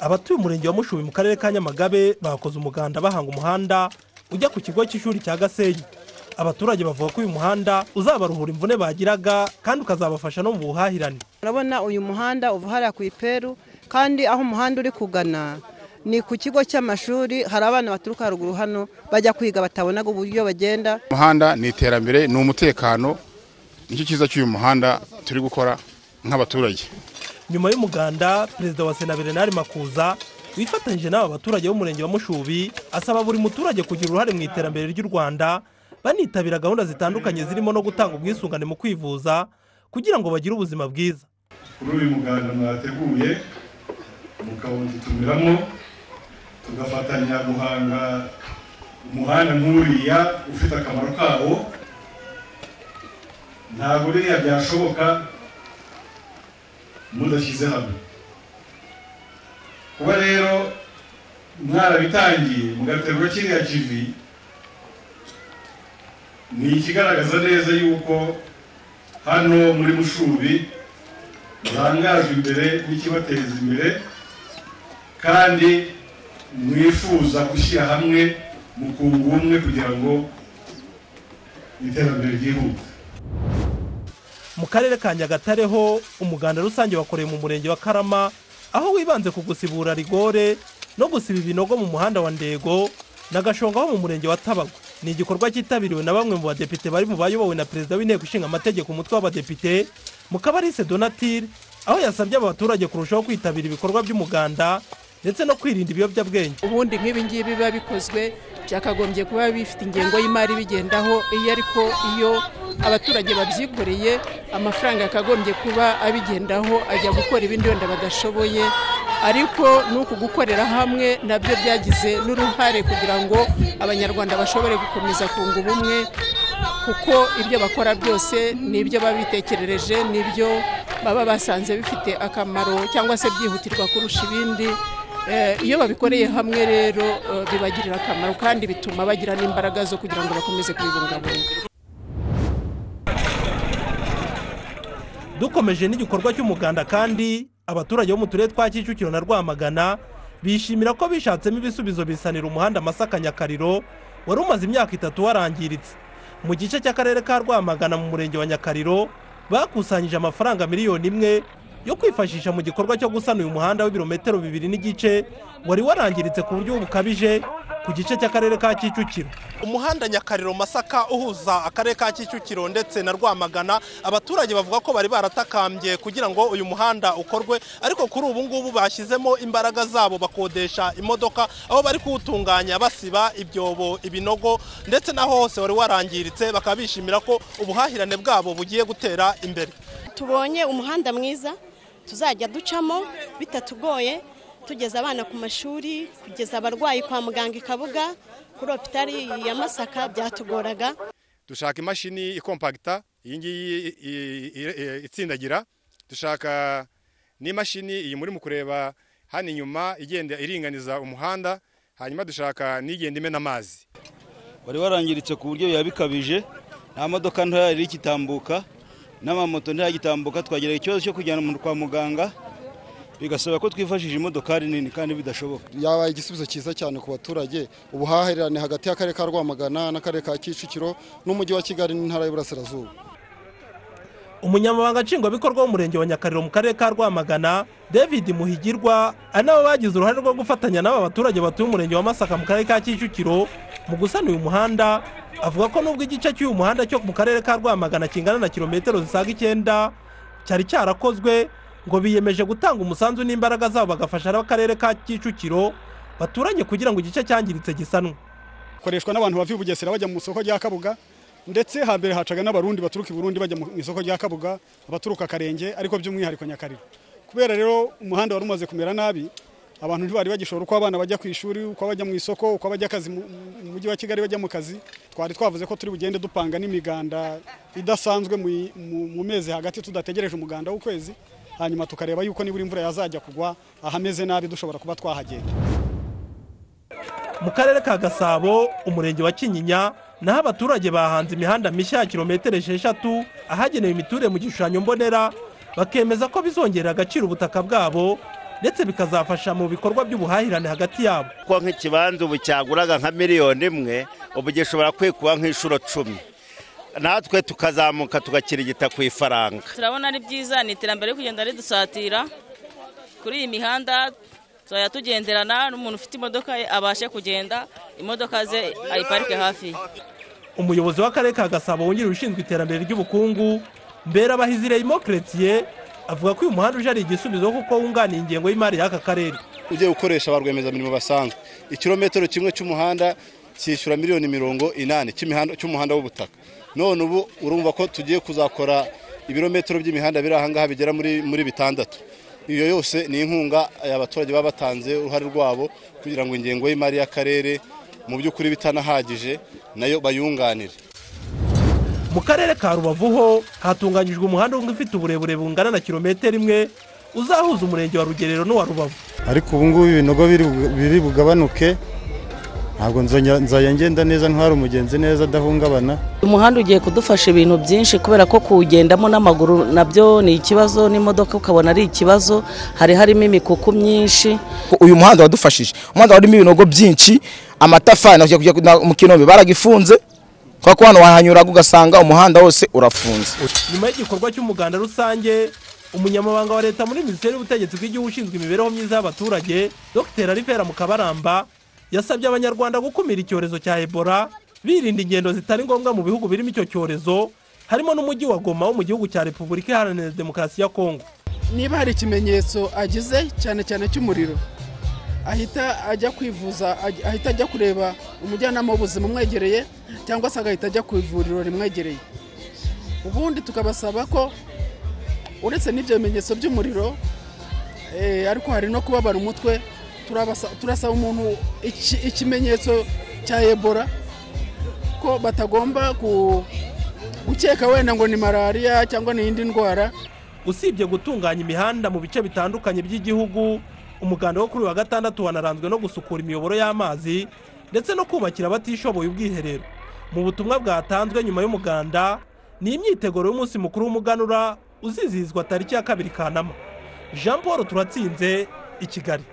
abatuye umurenge wa mushubi mu karere ka nyamagabe bakoze umuganda bahanga umuhanda ujya ku kigo cy'ishuri cya gasenyi abaturage bavuga ko uyu muhanda uzabaruhura imvune bagiraga kandi ukazabafasha no mu buhahirane urabona uyu muhanda uva hariya ku iperu kandi aho umuhanda uri kugana ni ku kigo cy'amashuri hari abana baturuka haruguru hano bajya kwiga batabonaga uburyo bagenda umuhanda ni iterambere ni umutekano nicyo cyiza cy'uyu muhanda turi gukora nk'abaturage nyuma y'umuganda perezida wa sena berenari makuza wifatanyije n'aba baturage b'umurenge wa mushubi asaba buri muturage kugira uruhare mu iterambere ry'u rwanda banitabira gahunda zitandukanye zirimo no gutanga ubwisungane mu kwivuza kugira ngo bagire ubuzima bwiza kuri uyu muganda mwateguye mukawudutumiramo tugafatanya guhanga umuhanda nk'uriya ufite akamaro kawo ntabwo uriya byashoboka mudashyize hamwe kuba rero mwarabitangiye mugaterura kiriya kivi ni ikigaragaza neza yuko hano muri mushubi murangajwe imbere n'ikibateza imbere kandi mwifuza gushyira hamwe mukunga ubumwe kugira ngo iterambere ryihute mu karere ka nyagatare ho umuganda rusange wakoreye mu murenge wa karama aho wibanze ku gusibura rigore no gusiba ibinogo mu muhanda wa ndego na gashonga ho mu murenge wa tabago ni igikorwa cyitabiriwe na bamwe mu badepite bari mu bayobowe na perezida w'inteko ishinga amategeko umutwe w'abadepite mukabarise donatire aho yasabye aba baturage kurushaho kwitabira ibikorwa by'umuganda ndetse no kwirinda ibiyobyabwenge ubundi nk'ibi ngibi biba bikozwe byakagombye kuba bifite ingengo y'imari bigendaho iyo ariko iyo abaturage babyikoreye amafaranga yakagombye kuba abigendaho ajya gukora ibindi wenda badashoboye ariko n'uku gukorera hamwe nabyo byagize n'uruhare kugira ngo abanyarwanda bashobore gukomeza kunga ubumwe kuko ibyo bakora byose ni ibyo baba bitekerereje n'ibyo baba basanze bifite akamaro cyangwa se byihutirwa kurusha ibindi iyo babikoreye hamwe rero bibagirira akamaro kandi bituma bagira n'imbaraga zo kugira ngo bakomeze kubibungabunga dukomeje n'igikorwa cy'umuganda kandi abaturage bo mu turere twa kicukiro na rwamagana bishimira ko bishatsemo ibisubizo bisanira umuhanda masaka nyakariro wari umaze imyaka itatu warangiritse mu gice cy'akarere ka rwamagana mu murenge wa nyakariro bakusanyije amafaranga miliyoni imwe yo kwifashisha mu gikorwa cyo gusana uyu muhanda w'ibirometero bibiri n'igice wari warangiritse ku buryo bukabije ku gice cy'akarere ka kicukiro umuhanda nyakariro masaka uhuza akarere ka kicukiro ndetse na rwamagana abaturage bavuga ko bari baratakambye kugira ngo uyu muhanda ukorwe ariko kuri ubu ngubu bashyizemo imbaraga zabo bakodesha imodoka aho bari kuwutunganya basiba ibyobo ibinogo ndetse n'aho hose wari warangiritse bakaba bishimira ko ubuhahirane bwabo bugiye gutera imbere tubonye umuhanda mwiza tuzajya ducamo bitatugoye tugeza abana ku mashuri kugeza abarwayi kwa muganga i kabuga kuri opitari ya masaka byatugoraga dushaka imashini ikompagita iyi ngiyi itsindagira dushaka n'imashini iyi muri mu kureba hano inyuma igenda iringaniza umuhanda hanyuma dushaka n'igenda imena amazi wari warangiritse ku buryo biba bikabije nta modoka ntoya yari igitambuka n'amamoto ntayagitambuka twagira ikibazo cyo kujyana umuntu kwa muganga bigasaba ko twifashishije imodokari nini kandi bidashoboka yabaye igisubizo cyiza cyane ku baturage ubuhahirane hagati y'akarere ka rwamagana n'akarere ka kicukiro n'umujyi wa kigali n'intara y'uburasirazuba umunyamabanga nshingwabikorwa w'umurenge wa nyakariro mu karere ka rwamagana david muhigirwa ari nabo bagize uruhare rwo gufatanya n'aba baturage batuye umurenge wa masaka mu karere ka kicukiro mu gusana uyu muhanda avuga ko nubwo igice cy'uyu muhanda cyo mu karere ka rwamagana kingana na kilometero zisaga icyenda cyari cyarakozwe ngo biyemeje gutanga umusanzu n'imbaraga zabo bagafasha n'akarere ka kicukiro baturanye kugira ngo igice cyangiritse gisanwe koreshwa n'abantu bava i bugesera bajya mu isoko rya kabuga ndetse hambere hacaga n'abarundi baturuka i burundi bajya mu isoko rya kabuga abaturuka akarenge ariko by'umwihariko nyakariro kubera rero umuhanda wari umaze kumera nabi abantu ntibari bagishobora uko abana bajya ku ishuri uko bajya mu isoko uko bajya akazi mu mujyi wa kigali bajya mu kazi twari twavuze ko turi bugende dupanga n'imiganda idasanzwe mu mezi hagati tudategereje umuganda w'ukwezi hanyuma tukareba yuko nibura imvura yazajya kugwa ahameze nabi dushobora kuba twahagenda mu karere ka gasabo umurenge wa kinyinya naho abaturage bahanze imihanda mishya ya kilometero esheshatu ahagenewe imiturire mu gishushanyo mbonera bakemeza ko bizongerera agaciro ubutaka bwabo ndetse bikazafasha mu bikorwa by'ubuhahirane hagati yabo ko nk'ikibanza ubu cyaguraga nka miliyoni imwe ubu gishobora kwikuba nk'inshuro cumi natwe tukazamuka tugakirigita ku ifaranga turabona ari byiza ni iterambere riri kugenda ridusatira kuri iyi mihanda tuzajya tugenderana n'umuntu ufite imodoka ye abashe kugenda imodoka ze ayiparike hafi umuyobozi w'akarere ka gasabo wungirije ushinzwe iterambere ry'ubukungu mberabahizire imokiretiye avuga ko uyu muhanda uje ari igisubizo kuko wunganira ingengo y'imari y'aka karere ugiye gukoresha ba rwiyemezamirimo basanzwe ikirometero kimwe cy'umuhanda cyishyura miliyoni mirongo inani cy'imihanda- cy'umuhanda w'ubutaka none ubu urumva ko tugiye kuzakora ibirometero by'imihanda biri aha ngaha bigera muri muri bitandatu iyo yose ni inkunga eh, abaturage baba batanze uruhare rwabo kugira ngo ingengo y'imari y'akarere mu by'ukuri bitanahagije nayo bayunganire mu karere ka rubavu ho hatunganyijwe umuhanda umwe ufite uburebure bungana na kilometero imwe uzahuza umurenge wa rugerero n'uwa rubavu ariko ubu ngubu ibinogo biri bu- biri bugabanuke ntabwo nzongera- nzajya ngenda neza ntwara umugenzi neza adahungabana umuhanda ugiye kudufasha ibintu byinshi kubera ko kuwugendamo n'amaguru nabyo ni ikibazo n'imodoka ukabona ari ikibazo hari harimo imikuku myinshi uyu muhanda wadufashije umuhanda warimo ibinogo byinshi amatafari na- kujya- kujya mu kinombe baragifunze kubera ko hano wahanyuraga ugasanga umuhanda wose urafunze nyuma y'igikorwa cy'umuganda rusange umunyamabanga wa leta muri minisiteri y'ubutegetsi bw'igihugu ushinzwe imibereho myiza y'abaturage dr alivera mukabaramba yasabye abanyarwanda gukumira icyorezo cya ebola birinda ingendo zitari ngombwa mu bihugu birimo icyo cyorezo harimo n'umujyi wa goma wo mu gihugu cya repubulika iharanira demokarasi ya kongo niba hari ikimenyetso agize cyane cyane cy'umuriro ahita ajya kwivuza aj- ahita ajya kureba umujyanama w'ubuzima umwegereye cyangwa se agahita ajya ku ivuriro rimwegereye ubundi tukabasaba ko uretse n'ibyo bimenyetso by'umuriro eh, ariko hari no kubabara umutwe turabasa- turasaba umuntu iki- ikimenyetso cya ebola ko batagomba ku- gukeka wenda ngo ni malariya cyangwa ni iyindi ndwara usibye gutunganya imihanda mu bice bitandukanye by'igihugu umuganda wo kuri uyu wa gatandatu wanaranzwe no gusukura imiyoboro y'amazi ndetse no kubakira abatishoboye ubwiherero mu butumwa bwatanzwe nyuma y'umuganda ni imyiteguro y'umunsi mukuru w'umuganura uzizihizwa tariki ya kabiri kanama jean paul turatsinze i kigali